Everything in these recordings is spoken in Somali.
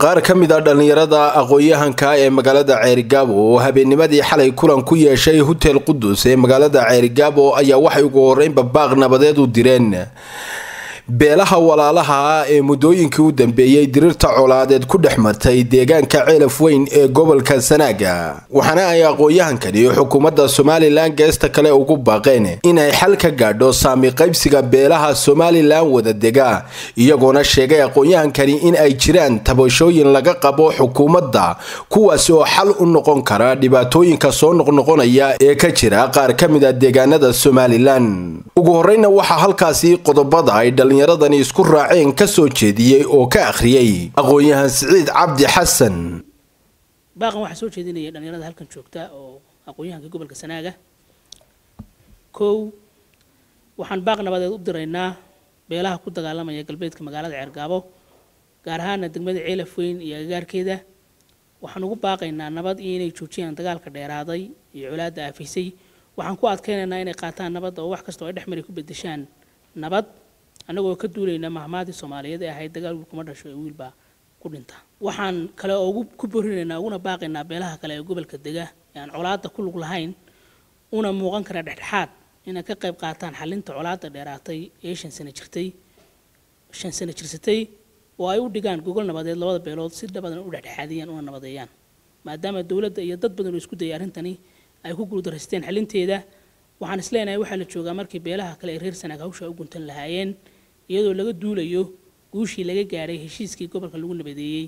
qaar ka mid a dhallinyarada aqoon-yahanka ee magaalada ceerigaabo oo habeennimadii xalay kulan ku yeeshay hotel qudus ee magaalada ceerigaabo ayaa waxay ugu horreynba baaq nabadeed u direen beelaha walaalaha ah ee muddooyinkii u dambeeyey dirirta colaadeed ku dhex martay deegaanka ceelaf weyn ee gobolka sanaaga waxaana ay aqoon-yahankani xukuumadda somalilan geesta kale ugu baaqeen inay xal ka gaadho saami qaybsiga beelaha somalilan wada dega iyagoona sheegay aqoon-yahankani in ay jiraan tabashooyin laga qabo xukuumadda kuwaasi oo xal u noqon kara dhibaatooyinka soo noqnoqonaya ee ka jira qaar ka mid a deegaanada somalilan ugu horeyna waxaa halkaasi qodobada ay dhallinyaradani isku raaceen ka soo jeediyey oo ka akhriyey aqoon-yahan siciid cabdi xasan baaqan waxaa soo jeedinaya dhallinyarada halkan joogta oo aqoon-yahanka gobolka sanaaga kow waxaan baaq nabadeed u diraynaa beelaha ku dagaalamaya galbeedka magaalada ceergaabo gaar ahaana degmada ceelaf weyn iyo agagaarkeeda waxaan ugu baaqaynaa nabad iyo inay joojiyaan dagaalka dheeraaday iyo colaadda aafaysay waxaan ku adkaynaynaa inay qaataan nabadda oo wax kasta oo ay dhex mari ku bedeshaan nabad annagoo ka duulayna mahmaadii soomaaliyeed ee ahayd dagaal wiilkuma dhasho ee wiilbaa ku dhinta waxaan kale oo ku borinaynaa uguna baaqaynaa beelaha kale ee gobolka dega ee aan colaadda ku lug lahayn una muuqan kara dhexdhexaad inay ka qayb qaataan xalinta colaadda dheeraatay ee shan sano jirtay shan sano jirsatay oo ay u dhigaan gogol nabadeed labada beelood si dhabadan u dhexdhexaadiyaan una nabadeeyaan maadaama dowladda iyo dad badan oo isku dayay arrintani ay ku guuldarraysteen xalinteeda waxaan isleenahay waxaa la joogaa markii beelaha kale ee reer sanaag hawsha u guntan lahaayeen iyadoo laga duulayo guushii laga gaadhay heshiiskii gobolka lagu nabadeeyey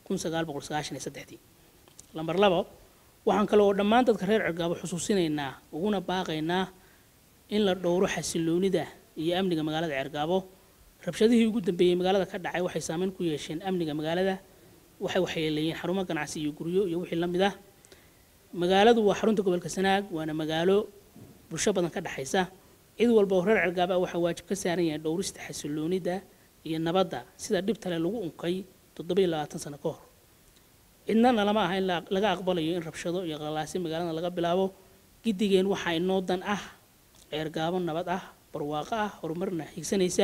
lambar labo waxaan kale oo dhammaan dadka reer cergaabo xusuusinaynaa uguna baaqaynaa in la dhowro xasiloonida iyo amniga magaalada ceergaabo rabshadihii ugu dambeeyey magaalada ka dhacay waxay saameyn ku yeesheen amniga magaalada waxay waxyeeleeyeen xarumo ganacsi iyo guryo iyo wixii la mid ah magaaladu waa xarunta gobolka sanaag waana magaalo bulsho badan ka dhexaysa cid walba oo reer cergaaba waxaa waajib ka saaran yahay dhowrista xasiloonida iyo nabadda sida dhibtale lagu unkay toddoba iyo labaatan sano ka hor cidnana lama aha in laga aqbalayo in rabshado iyo qalaasi magaalada laga bilaabo giddigeen waxaa inoo dan ah ceergaabo nabad ah barwaaqo ah horumarna higsanaysa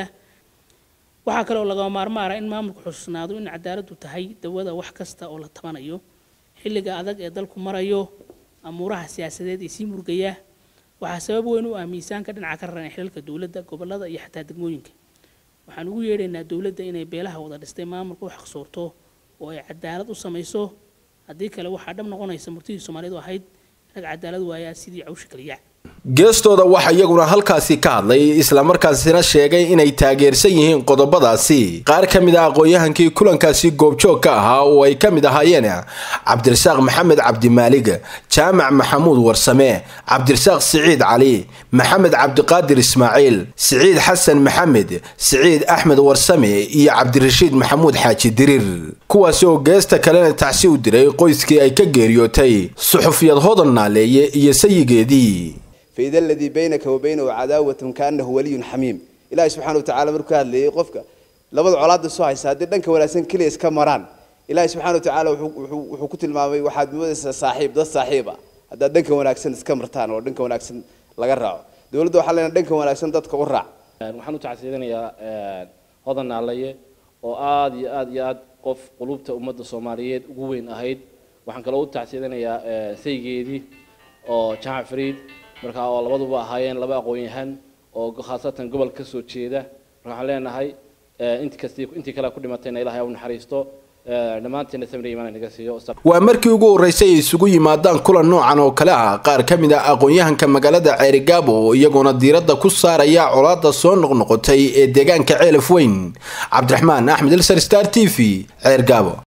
waxaa kale oo lagama maarmaara in maamulku xusuusnaado in cadaaladdu tahay dawada wax kasta oo la tabanayo xilliga adag ee dalku marayo amuuraha siyaasadeed ee sii murgaya waxaa sabab weyn u ah miisaanka dhinaca ka raran xilalka dowladda gobolada iyo xataa degmooyinka waxaan ugu yeedhaynaa dowladda inay beelaha wada dhistay maamulka u xaqsoorto oo ay cadaalad u samayso haddii kale waxaa dhab noqonaysa murtidii soomaalidu ahayd rag cadaalad waayaa sidii cawsha kaliya geestooda waxaa iyaguna halkaasi ka hadlay islamarkaasina sheegay inay taageersan yihiin qodobadaasi qaar ka mid a aqoon-yahankii kulankaasi goobjoog ka ahaa oo ay ka mid ahaayeen cabdirasaaq maxamed cabdimaalig jaamac maxamuud warsame cabdirasaaq siciid cali maxamed cabdiqaadir ismaaciil siciid xasan maxamed siciid axmed warsame iyo cabdirashiid maxamuud xaaji diriir kuwaasi oo geesta kalena tacsi u diray qoyskii ay ka geeriyootay suxufiyad hodan naaleeye iyo sayigeedii faida aladii baynaka wa baynahu cadaawatun kaanahu waliyun xamiim ilaahay subxana watacala markuu ka hadlayay qofka labada colaadda soo haysa haddii dhanka wanaagsan keliya iska maraan ilaahay subxana watacaala wuxuu ku tilmaamay waxaad moodaysaa saaxiib dad saaxiib ah haddaad dhanka wanaagsan iska martaan oo dhanka wanaagsan laga raaco dowladda waxaa leenahay dhanka wanaagsan dadka u raac waxaan u tacsiidanayaa hodan naalaye oo aada iyo aada iyo aad qof qulubta ummadda soomaaliyeed ugu weyn ahayd waxaan kaloo u tacsiidanayaa saygeedii oo jamac fariid markaa oo labaduba ahaayeen laba aqoon-yahan oo khaasatan gobol ka soo jeeda marka waxaan leenahay intii kasti intii kale ku dhimatayna ilahay u naxariisto dhammaanteena samir imaan naga siiyo waa markii ugu horreysay ay isugu yimaadaan kulan noocan oo kale ah qaar ka mid a aqoon-yahanka magaalada ceerigaabo oo iyagoona diiradda ku saaraya colaadda soo noqnoqotay ee deegaanka ceelaf weyn cabdiraxmaan axmed ilsar star t v ceergaabo